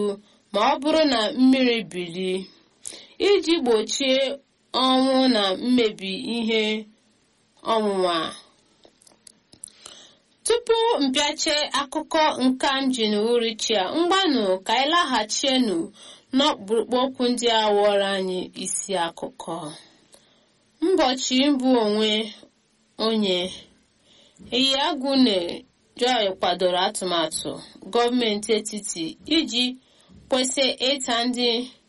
ma ọ bụrụ na mmiri bilie iji gbochie ọnwụ na mmebi ihe ọnwụnwa tupu mpịache akụkọ nka m ji n'uhuruchia mgbanụ ka anyị laghachienu n'ọkpụrụkpụ okwu ndị a wụọrọ anyị isi akụkọ mbọchị mbụ onwe onye Iyagune Joy kwadoro atụmatụ gọọmenti etiti iji kwesị ịta ndị